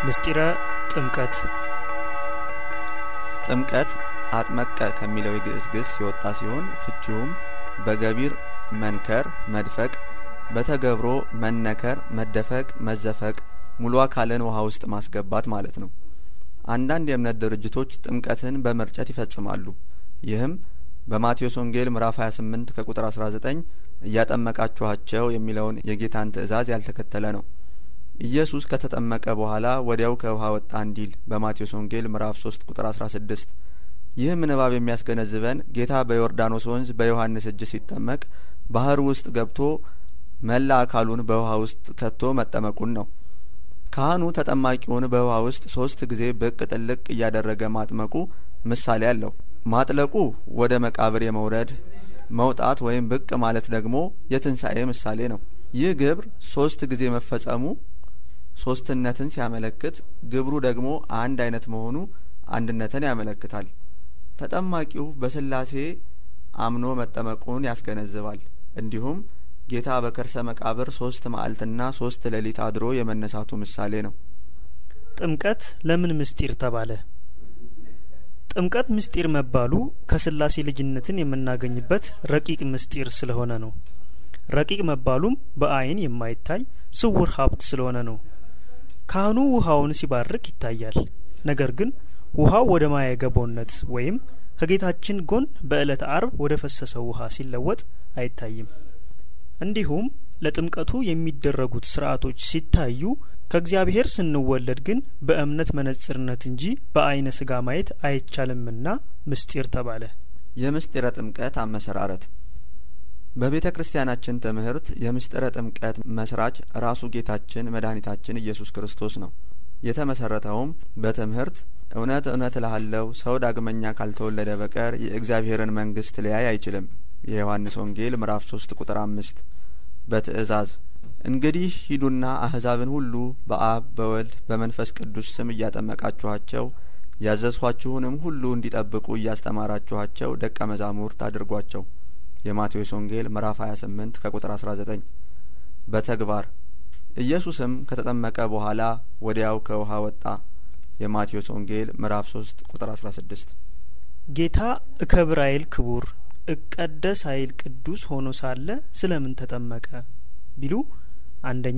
ምስጢረ ጥምቀት ጥምቀት አጥመቀ ከሚለው የግዕዝ ግስ የወጣ ሲሆን ፍቺውም በገቢር መንከር፣ መድፈቅ፣ በተገብሮ መነከር፣ መደፈቅ፣ መዘፈቅ፣ ሙሉ አካልን ውሃ ውስጥ ማስገባት ማለት ነው። አንዳንድ የእምነት ድርጅቶች ጥምቀትን በመርጨት ይፈጽማሉ። ይህም በማቴዎስ ወንጌል ምዕራፍ 28 ከቁጥር 19 እያጠመቃችኋቸው የሚለውን የጌታን ትእዛዝ ያልተከተለ ነው። ኢየሱስ ከተጠመቀ በኋላ ወዲያው ከውሃ ወጣ እንዲል በማቴዎስ ወንጌል ምዕራፍ 3 ቁጥር 16። ይህም ንባብ የሚያስገነዝበን ጌታ በዮርዳኖስ ወንዝ በዮሐንስ እጅ ሲጠመቅ ባህር ውስጥ ገብቶ መላ አካሉን በውሃ ውስጥ ከቶ መጠመቁን ነው። ካህኑ ተጠማቂውን በውሃ ውስጥ ሶስት ጊዜ ብቅ ጥልቅ እያደረገ ማጥመቁ ምሳሌ አለው። ማጥለቁ ወደ መቃብር የመውረድ መውጣት ወይም ብቅ ማለት ደግሞ የትንሣኤ ምሳሌ ነው። ይህ ግብር ሶስት ጊዜ መፈጸሙ ሶስትነትን ሲያመለክት፣ ግብሩ ደግሞ አንድ አይነት መሆኑ አንድነትን ያመለክታል። ተጠማቂው በስላሴ አምኖ መጠመቁን ያስገነዝባል። እንዲሁም ጌታ በከርሰ መቃብር ሶስት መዓልትና ሶስት ሌሊት አድሮ የመነሳቱ ምሳሌ ነው። ጥምቀት ለምን ምስጢር ተባለ? ጥምቀት ምስጢር መባሉ ከስላሴ ልጅነትን የምናገኝበት ረቂቅ ምስጢር ስለሆነ ነው። ረቂቅ መባሉም በአይን የማይታይ ስውር ሀብት ስለሆነ ነው። ካህኑ ውሃውን ሲባርክ ይታያል። ነገር ግን ውሃው ወደ ማየ ገቦነት ወይም ከጌታችን ጎን በዕለተ አርብ ወደ ፈሰሰው ውሃ ሲለወጥ አይታይም። እንዲሁም ለጥምቀቱ የሚደረጉት ስርዓቶች ሲታዩ ከእግዚአብሔር ስንወለድ ግን በእምነት መነጽርነት እንጂ በአይነ ስጋ ማየት አይቻልምና ምስጢር ተባለ። የምስጢረ ጥምቀት አመሰራረት በቤተ ክርስቲያናችን ትምህርት የምስጢረ ጥምቀት መስራች ራሱ ጌታችን መድኃኒታችን ኢየሱስ ክርስቶስ ነው። የተመሰረተውም በትምህርት እውነት እውነት እልሃለሁ ሰው ዳግመኛ ካልተወለደ በቀር የእግዚአብሔርን መንግስት ሊያይ አይችልም የዮሐንስ ወንጌል ምዕራፍ 3 ቁጥር አምስት በትእዛዝ እንግዲህ ሂዱና አህዛብን ሁሉ በአብ በወልድ በመንፈስ ቅዱስ ስም እያጠመቃችኋቸው ያዘዝኋችሁንም ሁሉ እንዲጠብቁ እያስተማራችኋቸው ደቀ መዛሙርት አድርጓቸው የማቴዎስ ወንጌል ምዕራፍ 28 ከቁጥር 19 በተግባር ኢየሱስም ከተጠመቀ በኋላ ወዲያው ከውሃ ወጣ የማቴዎስ ወንጌል ምዕራፍ 3 ቁጥር 16 ጌታ እከብር አይል ክቡር እቀደስ አይል ቅዱስ ሆኖ ሳለ ስለምን ተጠመቀ ቢሉ አንደኛ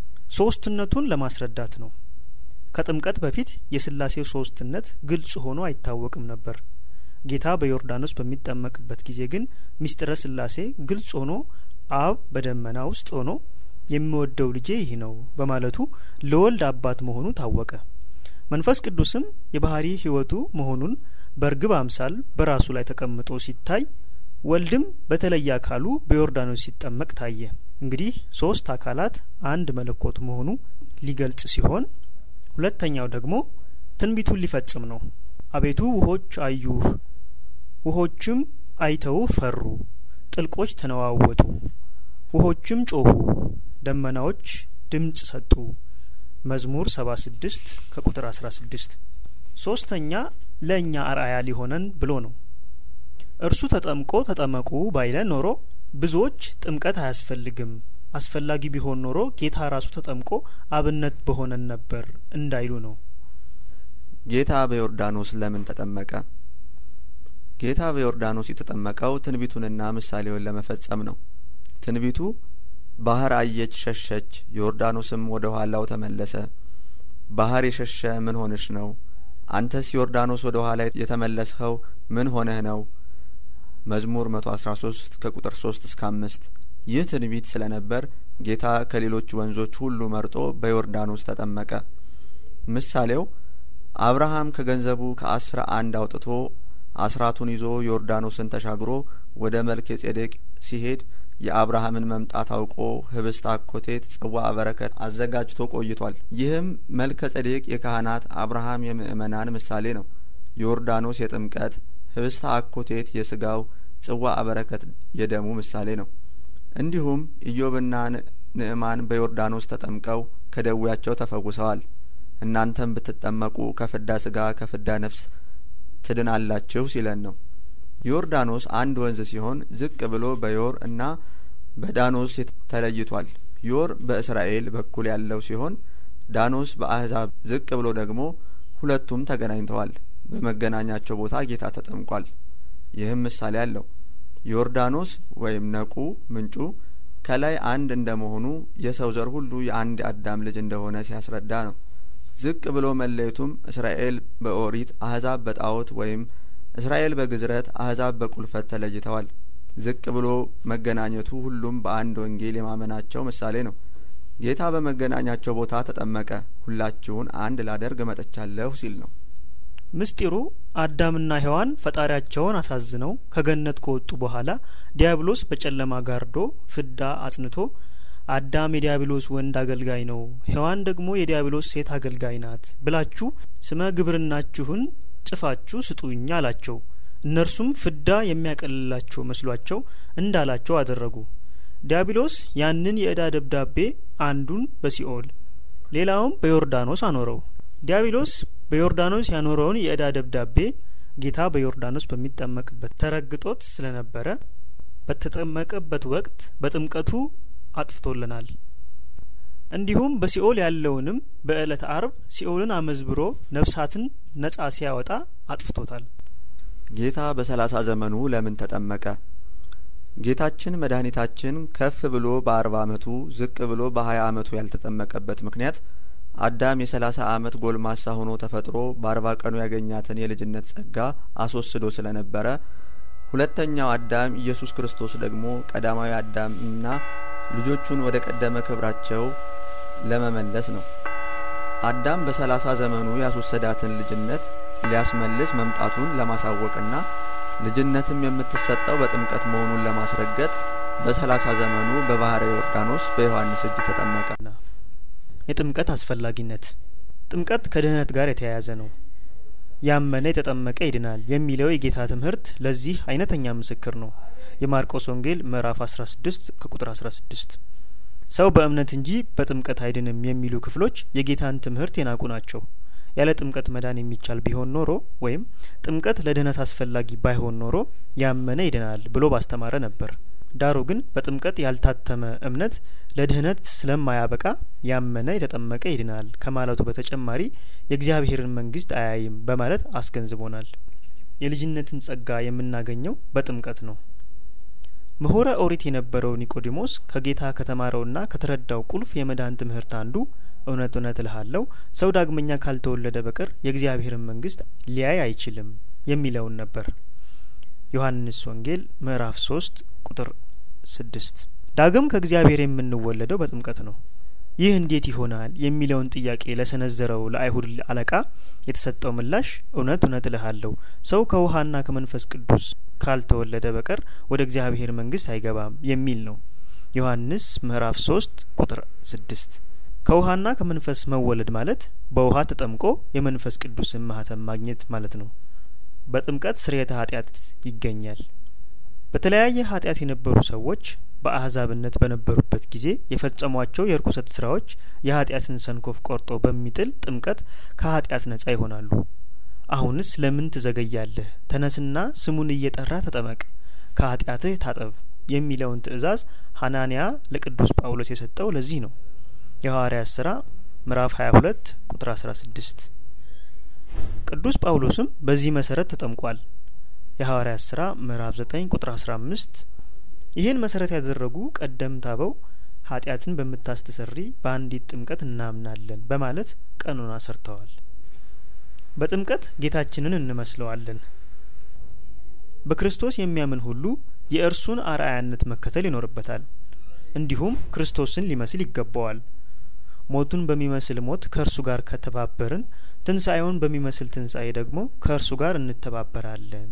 ሶስትነቱን ለማስረዳት ነው። ከጥምቀት በፊት የስላሴው ሶስትነት ግልጽ ሆኖ አይታወቅም ነበር። ጌታ በዮርዳኖስ በሚጠመቅበት ጊዜ ግን ምስጢረ ስላሴ ግልጽ ሆኖ አብ በደመና ውስጥ ሆኖ የሚወደው ልጄ ይህ ነው በማለቱ ለወልድ አባት መሆኑ ታወቀ። መንፈስ ቅዱስም የባህሪ ሕይወቱ መሆኑን በእርግብ አምሳል በራሱ ላይ ተቀምጦ ሲታይ ወልድም በተለየ አካሉ በዮርዳኖስ ሲጠመቅ ታየ። እንግዲህ ሶስት አካላት አንድ መለኮት መሆኑ ሊገልጽ ሲሆን ሁለተኛው ደግሞ ትንቢቱን ሊፈጽም ነው። አቤቱ ውሆች አዩህ፣ ውሆችም አይተው ፈሩ፣ ጥልቆች ተነዋወጡ፣ ውሆችም ጮሁ፣ ደመናዎች ድምጽ ሰጡ። መዝሙር 76 ከቁጥር 16። ሶስተኛ ለእኛ አርአያ ሊሆነን ብሎ ነው። እርሱ ተጠምቆ ተጠመቁ ባይለን ኖሮ ብዙዎች ጥምቀት አያስፈልግም፣ አስፈላጊ ቢሆን ኖሮ ጌታ ራሱ ተጠምቆ አብነት በሆነን ነበር እንዳይሉ ነው። ጌታ በዮርዳኖስ ለምን ተጠመቀ? ጌታ በዮርዳኖስ የተጠመቀው ትንቢቱንና ምሳሌውን ለመፈጸም ነው። ትንቢቱ ባህር አየች ሸሸች፣ ዮርዳኖስም ወደ ኋላው ተመለሰ። ባህር የሸሸ ምን ሆንሽ ነው? አንተስ ዮርዳኖስ ወደ ኋላ የተመለስኸው ምን ሆነህ ነው? መዝሙር 113 ከቁጥር 3 እስከ 5። ይህ ትንቢት ስለነበር ጌታ ከሌሎች ወንዞች ሁሉ መርጦ በዮርዳኖስ ተጠመቀ። ምሳሌው አብርሃም ከገንዘቡ ከአስራ አንድ አውጥቶ አስራቱን ይዞ ዮርዳኖስን ተሻግሮ ወደ መልከ ጼዴቅ ሲሄድ የአብርሃምን መምጣት አውቆ ህብስት አኮቴት ጽዋ በረከት አዘጋጅቶ ቆይቷል። ይህም መልከ ጼዴቅ የካህናት አብርሃም የምእመናን ምሳሌ ነው። ዮርዳኖስ የጥምቀት ህብስተ አኮቴት የስጋው ጽዋ በረከት የደሙ ምሳሌ ነው። እንዲሁም ኢዮብና ንዕማን በዮርዳኖስ ተጠምቀው ከደዌያቸው ተፈውሰዋል። እናንተም ብትጠመቁ ከፍዳ ስጋ ከፍዳ ነፍስ ትድናላችሁ ሲለን ነው። ዮርዳኖስ አንድ ወንዝ ሲሆን ዝቅ ብሎ በዮር እና በዳኖስ ተለይቷል። ዮር በእስራኤል በኩል ያለው ሲሆን ዳኖስ በአሕዛብ ዝቅ ብሎ ደግሞ ሁለቱም ተገናኝተዋል። በመገናኛቸው ቦታ ጌታ ተጠምቋል። ይህም ምሳሌ አለው። ዮርዳኖስ ወይም ነቁ ምንጩ ከላይ አንድ እንደመሆኑ የሰው ዘር ሁሉ የአንድ አዳም ልጅ እንደሆነ ሲያስረዳ ነው። ዝቅ ብሎ መለየቱም እስራኤል በኦሪት አሕዛብ በጣዖት ወይም እስራኤል በግዝረት አሕዛብ በቁልፈት ተለይተዋል። ዝቅ ብሎ መገናኘቱ ሁሉም በአንድ ወንጌል የማመናቸው ምሳሌ ነው። ጌታ በመገናኛቸው ቦታ ተጠመቀ፣ ሁላችሁን አንድ ላደርግ መጥቻለሁ ሲል ነው። ምስጢሩ አዳምና ሔዋን ፈጣሪያቸውን አሳዝነው ከገነት ከወጡ በኋላ ዲያብሎስ በጨለማ ጋርዶ ፍዳ አጽንቶ አዳም የዲያብሎስ ወንድ አገልጋይ ነው፣ ሔዋን ደግሞ የዲያብሎስ ሴት አገልጋይ ናት ብላችሁ ስመ ግብርናችሁን ጽፋችሁ ስጡኝ አላቸው። እነርሱም ፍዳ የሚያቀልላቸው መስሏቸው እንዳላቸው አደረጉ። ዲያብሎስ ያንን የዕዳ ደብዳቤ አንዱን በሲኦል ሌላውም በዮርዳኖስ አኖረው። ዲያብሎስ በዮርዳኖስ ያኖረውን የዕዳ ደብዳቤ ጌታ በዮርዳኖስ በሚጠመቅበት ተረግጦት ስለነበረ በተጠመቀበት ወቅት በጥምቀቱ አጥፍቶልናል። እንዲሁም በሲኦል ያለውንም በዕለተ አርብ ሲኦልን አመዝብሮ ነፍሳትን ነጻ ሲያወጣ አጥፍቶታል። ጌታ በሰላሳ ዘመኑ ለምን ተጠመቀ? ጌታችን መድኃኒታችን ከፍ ብሎ በአርባ አመቱ ዝቅ ብሎ በሀያ አመቱ ያልተጠመቀበት ምክንያት አዳም የሰላሳ አመት ጎልማሳ ሆኖ ተፈጥሮ በአርባ ቀኑ ያገኛትን የልጅነት ጸጋ አስወስዶ ስለነበረ ሁለተኛው አዳም ኢየሱስ ክርስቶስ ደግሞ ቀዳማዊ አዳም እና ልጆቹን ወደ ቀደመ ክብራቸው ለመመለስ ነው። አዳም በሰላሳ ዘመኑ ያስወሰዳትን ልጅነት ሊያስመልስ መምጣቱን ለማሳወቅና ልጅነትም የምትሰጠው በጥምቀት መሆኑን ለማስረገጥ በሰላሳ ዘመኑ በባህረ ዮርዳኖስ በዮሐንስ እጅ ተጠመቀ። የጥምቀት አስፈላጊነት ጥምቀት ከድህነት ጋር የተያያዘ ነው። ያመነ የተጠመቀ ይድናል የሚለው የጌታ ትምህርት ለዚህ አይነተኛ ምስክር ነው። የማርቆስ ወንጌል ምዕራፍ 16 ከቁጥር 16 ሰው በእምነት እንጂ በጥምቀት አይድንም የሚሉ ክፍሎች የጌታን ትምህርት የናቁ ናቸው። ያለ ጥምቀት መዳን የሚቻል ቢሆን ኖሮ ወይም ጥምቀት ለድህነት አስፈላጊ ባይሆን ኖሮ ያመነ ይድናል ብሎ ባስተማረ ነበር። ዳሩ ግን በጥምቀት ያልታተመ እምነት ለድህነት ስለማያበቃ ያመነ የተጠመቀ ይድናል ከማለቱ በተጨማሪ የእግዚአብሔርን መንግስት አያይም በማለት አስገንዝቦናል። የልጅነትን ጸጋ የምናገኘው በጥምቀት ነው። ምሁረ ኦሪት የነበረው ኒቆዲሞስ ከጌታ ከተማረውና ከተረዳው ቁልፍ የመዳን ትምህርት አንዱ እውነት እውነት እልሃለሁ ሰው ዳግመኛ ካልተወለደ በቀር የእግዚአብሔርን መንግስት ሊያይ አይችልም የሚለውን ነበር። ዮሐንስ ወንጌል ምዕራፍ ሶስት ቁጥር ስድስት ዳግም ከእግዚአብሔር የምንወለደው በጥምቀት ነው። ይህ እንዴት ይሆናል የሚለውን ጥያቄ ለሰነዘረው ለአይሁድ አለቃ የተሰጠው ምላሽ እውነት እውነት እልሃለሁ ሰው ከውሃና ከመንፈስ ቅዱስ ካልተወለደ በቀር ወደ እግዚአብሔር መንግስት አይገባም የሚል ነው። ዮሐንስ ምዕራፍ ሶስት ቁጥር ስድስት ከውሃና ከመንፈስ መወለድ ማለት በውሃ ተጠምቆ የመንፈስ ቅዱስን ማህተም ማግኘት ማለት ነው። በጥምቀት ስርየተ ኃጢአት ይገኛል። በተለያየ ኃጢአት የነበሩ ሰዎች በአህዛብነት በነበሩበት ጊዜ የፈጸሟቸው የርኩሰት ስራዎች የኃጢአትን ሰንኮፍ ቆርጦ በሚጥል ጥምቀት ከኃጢአት ነጻ ይሆናሉ። አሁንስ ለምን ትዘገያለህ? ተነስና ስሙን እየጠራ ተጠመቅ፣ ከኃጢአትህ ታጠብ የሚለውን ትእዛዝ ሐናንያ ለቅዱስ ጳውሎስ የሰጠው ለዚህ ነው። የሐዋርያት ስራ ምዕራፍ 22 ቁጥር 16 ቅዱስ ጳውሎስም በዚህ መሰረት ተጠምቋል። የሐዋርያት ስራ ምዕራፍ 9 ቁጥር 15 ይህን መሰረት ያደረጉ ቀደምት አበው ኃጢአትን በምታስተሰሪ በአንዲት ጥምቀት እናምናለን በማለት ቀኖና ሰርተዋል። በጥምቀት ጌታችንን እንመስለዋለን። በክርስቶስ የሚያምን ሁሉ የእርሱን አርአያነት መከተል ይኖርበታል። እንዲሁም ክርስቶስን ሊመስል ይገባዋል። ሞቱን በሚመስል ሞት ከእርሱ ጋር ከተባበርን ትንሣኤውን በሚመስል ትንሣኤ ደግሞ ከእርሱ ጋር እንተባበራለን።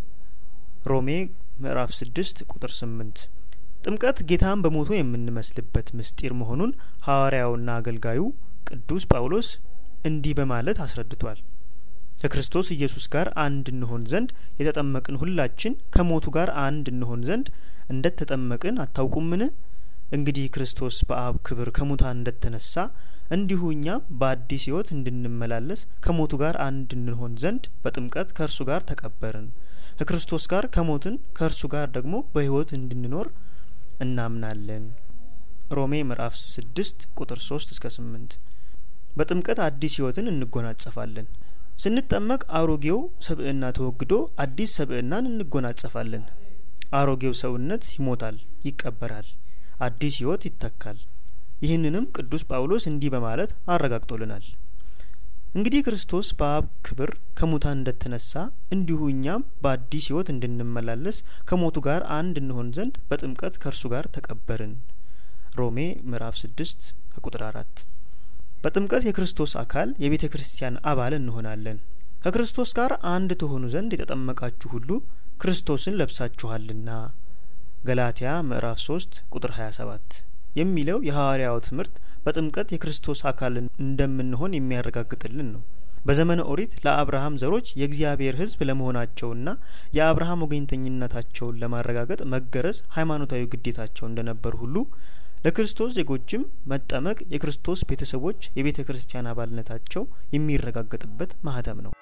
ሮሜ ምዕራፍ ስድስት ቁጥር ስምንት ጥምቀት ጌታን በሞቱ የምንመስልበት ምስጢር መሆኑን ሐዋርያውና አገልጋዩ ቅዱስ ጳውሎስ እንዲህ በማለት አስረድቷል። ከክርስቶስ ኢየሱስ ጋር አንድ እንሆን ዘንድ የተጠመቅን ሁላችን ከሞቱ ጋር አንድ እንሆን ዘንድ እንደተጠመቅን አታውቁምን? እንግዲህ ክርስቶስ በአብ ክብር ከሙታን እንደተነሳ እንዲሁ እኛም በአዲስ ሕይወት እንድንመላለስ ከሞቱ ጋር አንድ እንሆን ዘንድ በጥምቀት ከእርሱ ጋር ተቀበርን። ከክርስቶስ ጋር ከሞትን ከእርሱ ጋር ደግሞ በሕይወት እንድንኖር እናምናለን። ሮሜ ምዕራፍ ስድስት ቁጥር ሶስት እስከ ስምንት በጥምቀት አዲስ ሕይወትን እንጎናጸፋለን። ስንጠመቅ አሮጌው ሰብዕና ተወግዶ አዲስ ሰብዕናን እንጎናጸፋለን። አሮጌው ሰውነት ይሞታል፣ ይቀበራል፣ አዲስ ሕይወት ይተካል። ይህንንም ቅዱስ ጳውሎስ እንዲህ በማለት አረጋግጦልናል። እንግዲህ ክርስቶስ በአብ ክብር ከሙታን እንደተነሳ እንዲሁ እኛም በአዲስ ሕይወት እንድንመላለስ ከሞቱ ጋር አንድ እንሆን ዘንድ በጥምቀት ከእርሱ ጋር ተቀበርን። ሮሜ ምዕራፍ ስድስት ከቁጥር አራት በጥምቀት የክርስቶስ አካል የቤተ ክርስቲያን አባል እንሆናለን። ከክርስቶስ ጋር አንድ ትሆኑ ዘንድ የተጠመቃችሁ ሁሉ ክርስቶስን ለብሳችኋልና ገላትያ ምዕራፍ ሶስት ቁጥር ሀያ ሰባት የሚለው የሐዋርያው ትምህርት በጥምቀት የክርስቶስ አካል እንደምንሆን የሚያረጋግጥልን ነው። በዘመነ ኦሪት ለአብርሃም ዘሮች የእግዚአብሔር ሕዝብ ለመሆናቸውና የአብርሃም ወገኝተኝነታቸውን ለማረጋገጥ መገረዝ ሃይማኖታዊ ግዴታቸው እንደነበር ሁሉ ለክርስቶስ ዜጎችም መጠመቅ የክርስቶስ ቤተሰቦች የቤተ ክርስቲያን አባልነታቸው የሚረጋገጥበት ማህተም ነው።